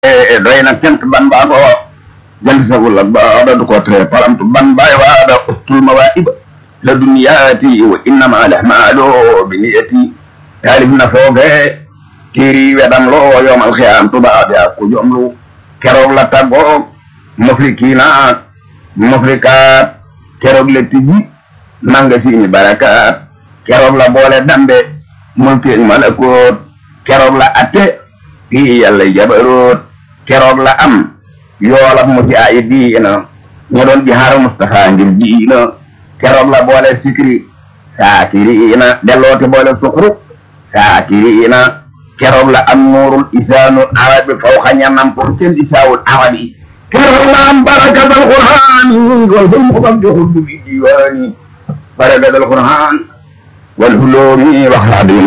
doy na cant ban baa ko jant sagul ak baada du ko tere palamtu ban baay waada ustul mawaiba la duniyaati wa innama lahmaalo bi niyati taalif na fooge tiiri wedam loo yoomal xiyaam tubaabe ak ku jomlu keroog la taggoog muflikiina muflikaat keroog la tijji manga siini barakaat keroog la boole dambe mulkeeg malakoot keroog la atte fii yàlla jabaroot keroog la am yoolab mu ci ay diina ñu doon jihaar Mustafa ngir diina keroog la boole sikri saakiriina delloote boole sukru saakiriina keroog la am nuurul isaanul arabi fawxa ñanam pour seen isaawul arabi keroog la am barakatal qur'aan wal hulmu bam joxul du bi diwaani barakatal qur'aan wal huloomi wax laa di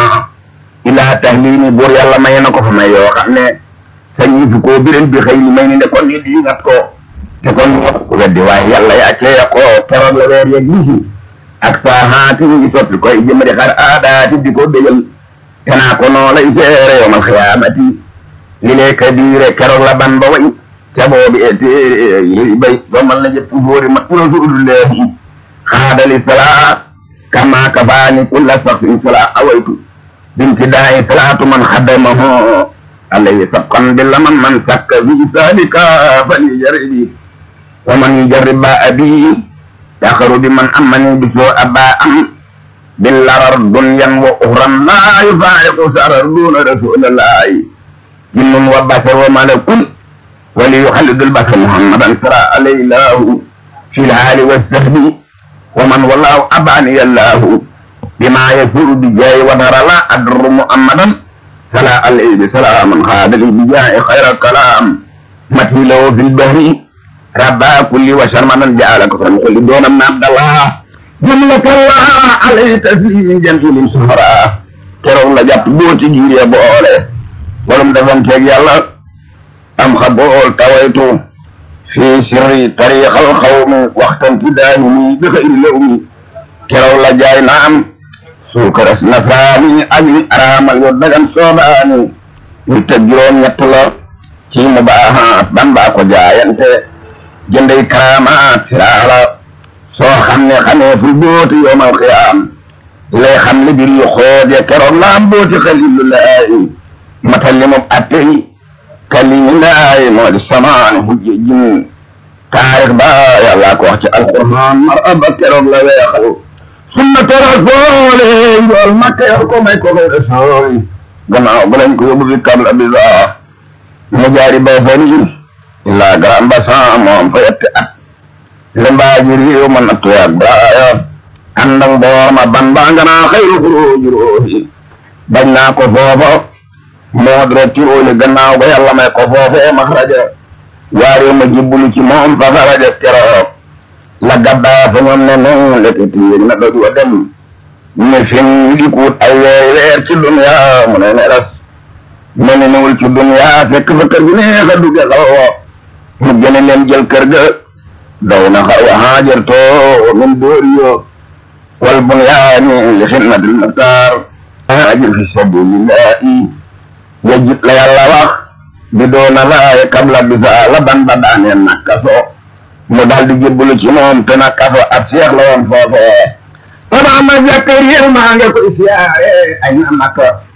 ilaa tahlimi buur yàlla may na ko fa may yoo xam ne sañi fi koo biren bi xëy ni may ni ne kon ñu di ngat ko te kon ku weddi waaye yàlla yaa cee ko keroog la weer yeeg bisi ak saahaati ñu ngi soppi koy jëmadi xar aadaati di ko bégal te naa ko noo lay seere yowmal xiyaamati li lee kabiire keroog la ban ba way ca boobi e téere yi bay doomal na jëpp fóori mat rasulullahi xaadali salaa kama kafaani kulla saxsin salaa awaytu بامتداء صلاة من خدمه عليه سبقا باللمن من سك في ذلك فليجرب ومن يجرب أبي يخرج من أمني بسوء أباء باللرر دنيا وأخرى لا يفارق سرر دون رسول الله جن وبشر وملك وليخلد البشر محمدا سرى عليه الله في الحال والسهل ومن والله أباني الله بما يسر بجاي ودر لا أدر محمدا سلا عليه بسلام خاد لي بجاي خير الكلام متي له في البهر ربا كل وشر من جعلك كل دون من عبد الله جملة الله عليه تسليم جنتل سهرا كرو لا جاب بوتي جيري بوله ولم دفن تيك يالا أم خبول تويتو في سر طريق القوم وقتا تداني بخير لومي كرو لا جاي نعم suukaras nasaani ak li araamal yo dagan soobaani ñu teg juróom ñett la ci mu baaxaat ban baa ko jaayante jëndey karaamaat siraala soo xam ne xamee ful booti yoomal xiyaam lay xam li bir yu xood ya keroog laam booti xalilu laay matal li moom attey kalimi laay moo di samaani hujje jin taarix ba yàlla ko wax ci alquran mar aba keroog la weexal sunna tarasoole njool makka yor ko may ko koy rasool gannaaw ba lañ ko yóbbu fi kabla bisa mu jaari bay fani illa grand bassan moom fa yette at le mbaaji riiw ma nattu yaag baaya àndak mboor ma ban baa nganaa xayru xuróoji róohi bañ naa ko foofa moo dre tirooli gannaaw ba yàlla may ko foofee maxraja waari ma jibbulu ci moom fa faraja keroog la gabba fa ñoom ne noonu lekati yéeg na doj wa dem ne fin di kuut ay weer weer ci dunya mu ne ne ras mel ni newul ci dunya fekk fa kër gi neex a dugge xalwa mu gëne leen jël kër ga daw na xar wa haajar to min dóori yo wal bunyaani li xidmatil muxtaar haajir fi sabilillahi yajib la yàlla wax bi doona laaye kabla bisa la ban ba daaneen nakka soo mu daal di jébbalu ci moom te nag kaso ab seex la woon foofee. Papa ma Zakariya maa ngi koy siyaare ay na Makka